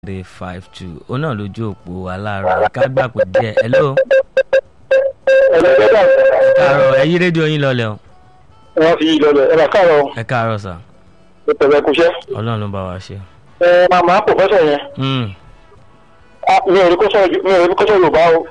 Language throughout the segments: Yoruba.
three five two ó náà lójú òpó aláàárọ̀ ká gbà pé díẹ̀ hello ẹ káàárọ̀ ẹ yí rédíò yín lọlẹ̀ o wọ́n fi lọlẹ̀ ẹ bá káàárọ̀ ẹ káàárọ̀ sà ìpẹ̀lẹ̀ kúṣẹ́. ọlọ́run ló bá wa ṣe. ẹ màmá pòfẹ́sọ̀ yẹn Hmm. ah, mi ò rí kó sọ mi ò rí kó sọ yorùbá o.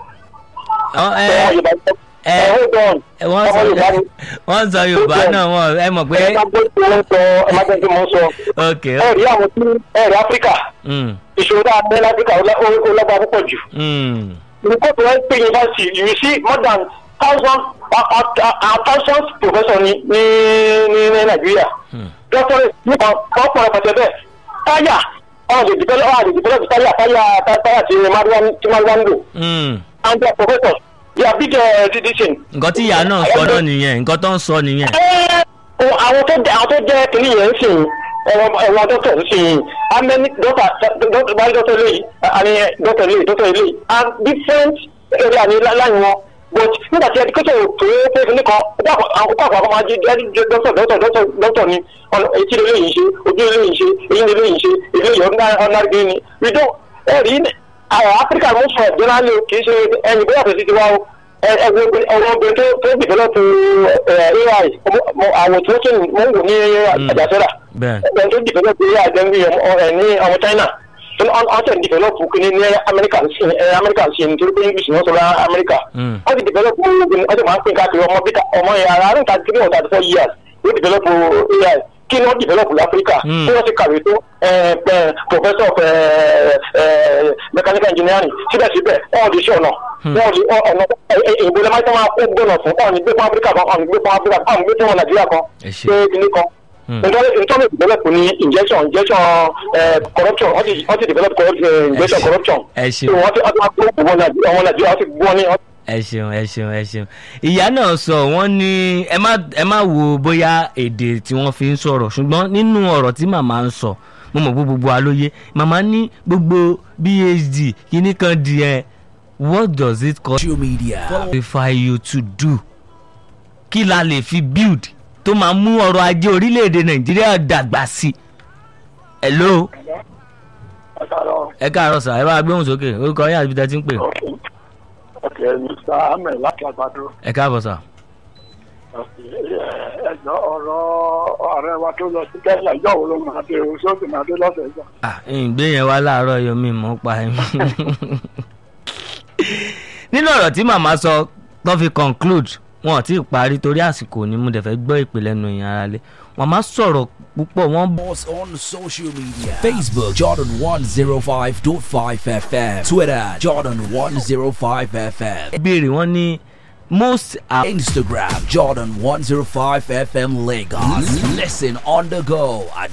Ọ- ẹ ọmọ yorùbá ẹ ẹ hold on ẹ wọ́n ọmọ sọ yorùbá ni wọ́n sọ yorùbá náà wọ́n ẹ mọ̀ pé ẹ má gbé tí wọ́n sọ ẹ má gbé tí wọ́n sọ. ok ẹ rí àwọn tí ẹ rí áfíríkà Hmm. ìṣòro tá a ní láfíríkà ó lá- ó- ó lágbára púpọ̀ jù. Hmm. nǹkan tó ń pè yunifásitì you see more than thousand thousands professor ní ní ní ní nàìjíríà. Hmm. doctorate nípa ọ̀pọ̀ ọ̀pọ̀lọpọ̀ bẹ́ẹ̀ táyà ọ̀hún lè develop ọ̀hún lè develop táyà táyà táyà tí maruwa tí maruwa ń lò Hmm. and their professors they are big uh, citizen. nǹkan tí ìyá náà sọ náà nìyẹn nǹkan tó ń sọ nìyẹn. ẹ ẹ àwọn tó jẹ àwọn tó jẹ kìnní yẹn ń sìn ẹwọn ẹwọn dọkítọ ń sìn amẹni dọkítọ dọkítọ báyìí dọkítọ eléyìí àní dọkítọ eléyìí dọkítọ eléyìí and different area ní láyìn wọn but nígbà tí education ò tó pé kìnní kan ọjọ́ àwọn kọ́ àpapọ̀ máa jẹ jẹ dọkítọ dọkítọ dọkítọ dọkítọ ni ọ̀nà etí eléyìí ń ṣe ojú eléyìí ń ṣe eyín eléyìí ń ṣe eléyìí ọ̀nà green ni we don't ẹ̀rí àwọn áfíríkà ló ń sọ generally kì í ṣe ẹ̀yìn bóyá tó ti ti wá o ẹgbẹ́ ọmọ obìnrin tó tó develop ai àwọn tí wọ́n tún mọ̀ ń wò ní àjàsẹ́rà bẹ́ẹ̀ ẹgbẹ́ tó develop ai jẹ́ ní ní ọmọ china wọ́n tẹ̀ develop kìíní ní amẹ́ríkà sí amẹ́ríkà sí nítorí pé english wọ́n sọ lá amẹ́ríkà Hmm. wọ́n ti develop wọ́n ti máa ń pín káàkiri ọmọ bíkà ọmọ yẹn ara rẹ̀ tàbí three hundred four years wọ́n develop ai kí ni wọ́n develop láfíríkà Hmm. tí wọ́n ti kàwé tó eh, eh, professor of eh, eh, mechanical engineering síbẹ̀síbẹ̀ wọ́n di iṣẹ́ ọ̀nà Hmm. wọ́n di ọ̀nà ìbò lẹ́mọ́ tí wọ́n máa kó gbọ́nà fún ọ̀nà gbé fún áfíríkà kan ọ̀nà gbé fún áfíríkà kan ọ̀nà gbé fún nàìjíríà kan ẹ ṣe. pé kíní kan Hmm. nítorí nítorí develop ní injection injection eh, corruption wọ́n ti wọ́n ti develop corrupt- eh, injection ṣe. corruption ẹ ṣe. so wọ́n ti wọ́n ti máa gbó ọmọ nàìjíríà ọmọ nàìjíríà wọ́n ti gbọ́ ní ẹ ṣeun ẹ ṣeun ẹ ṣeun ìyá náà sọ wọn ní ẹ má ẹ má wo bóyá èdè tí wọn fi ń sọ̀rọ̀ ṣùgbọ́n nínú ọ̀rọ̀ tí màmá ń sọ mo mọ̀ pé gbogbo alóye màmá ní gbogbo phd kìíní kan di ẹ what does it cost social media. qualify you to do kí la lè fi build tó máa mú ọrọ̀ ajé orílẹ̀-èdè nàìjíríà dàgbà sí i hello ẹ káàárọ̀ sà ẹ bá gbóhùn sókè orúkọ yín àti ibi tẹ́ ti ń pè ọ̀kẹ́ mr ahmed láti àgbàdo ẹ káàbọ̀ sà. ẹ̀jọ̀ ọ̀rọ̀ ààrẹ wa tó lọ sí kẹ́lá ìjọ wo ló máa dé o sóòtù máa dé lọ́sẹ̀ ìgbà. ah ìgbé yẹn wá láàárọ̀ yomi mọ́ pa ẹ̀ nínú ọ̀rọ̀ tí màmá sọ tó fi conclude wọn ò tí ì parí torí àsìkò ni mo dẹ̀ fẹ́ gbọ́ ìpè lẹ́nu ìyẹn ara lé màmá sọ̀rọ̀ púpọ̀ wọ́n Us on social media Facebook Jordan 105.5 FM Twitter Jordan 105 FM béèrè wọ́n ní most are Instagram Jordan 105 FM Lagos Listen on the go at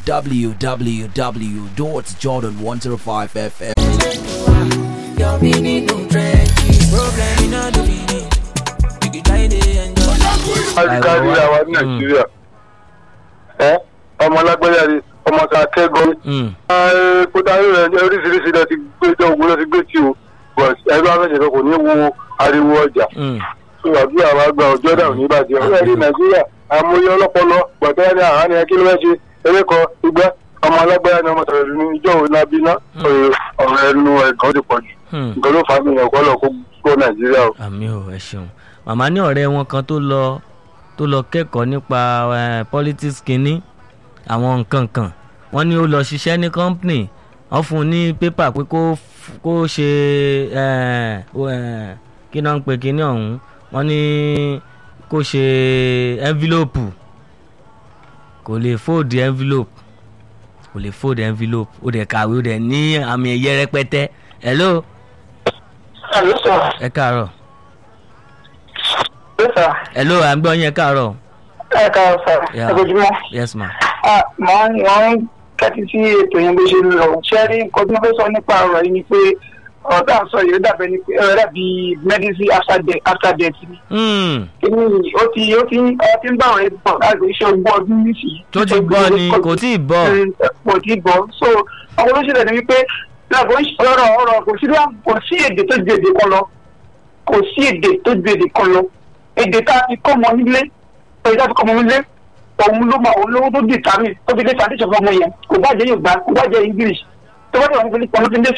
www.jordan105fm Your meaning no trenches. Problem in all the meaning. You can try to enjoy. kárí àwa ní nàìjíríà ẹ ọmọ lágbájá ni ọmọ tá a kẹ́gọ́ mm, kódà rẹ̀ oríṣiríṣi lọ ti gbé jọ ògùn lọ ti gbé tí o but ẹgbẹ́ afẹ́sẹ̀fẹ́ kò ní wo ariwo ọjà mm, tó àdúrà wa gba ọjọ́ dà ní ìbàdí ọ̀rẹ́ rí nàìjíríà àmúyẹ ọlọ́pọlọ gbọ̀tẹ́ ní àhán ni ẹ kí ló fẹ́ ṣe eré kan igbá ọmọ alágbára ni ọmọ sọ̀rọ̀ ní ìjọ òun náà bí ná ọ̀rọ̀ ẹnu ẹ̀gán ti pọ̀ jù mm. nǹkan ló fà á nìyẹn kọ́ lọ kó gbọ́ nàìjíríà o. àmì ò ẹ ṣeun màmá ní ọ̀rẹ́ wọn kan tó lọ tó lọ kẹ́kọ̀ọ́ nípa eh, politics kínní àwọn nǹkan kan wọ́n ní ó lọ ṣiṣẹ́ ní company wọ́n fún un ní pépà pé kó f- kó ṣe eh, o, eh, kí náà ń pe kínní ọ̀hún wọ́n ní kó ṣe envelope kò lè fold envelope kò lè fold envelope ó dẹ̀ kàwé ó dẹ̀ ní àmì ẹ̀yẹ rẹpẹtẹ hello ẹ káàárọ̀ hello à ń gbọ́ yín ẹ káàárọ̀ ẹ ká sà Yeah. ẹgbẹ́júmọ́ yes ma máa ń wọ́n ń kẹ́tí sí ètò yẹn bó ṣe ń lọ ṣẹ́rí nǹkan tí wọ́n fẹ́ sọ nípa ọ̀rọ̀ yìí ni pé ọ̀rọ̀ tá à ń sọ yìí ó dàbẹ̀ ni pé ó dàbí medicine after death after death ni Hmm, kíní ó ti ó ti ó ti ń bá àwọn ẹbí bọ̀ láti iṣẹ́ ogún ọdún nísìnyí. tó ti gbọ́ ni kò tí ì bọ̀ kò tí ì bọ̀ so àwọn olóṣèlú ni wípé láàbò ọ̀rọ̀ ọ̀rọ̀ kò sí kò sí èdè tó ju èdè kan lọ kò sí èdè tó ju èdè kan lọ èdè tá a fi kọ́ ọmọ nílé èdè tá a fi kọ́ ọmọ nílé òun ló mọ òun lówó tó dì tàmí tó fi lé foundation fún ọmọ yẹn kò bá jẹ́ yorùbá kò bá jẹ́ english tó bá tẹ̀ wọ́n fi ní pamọ́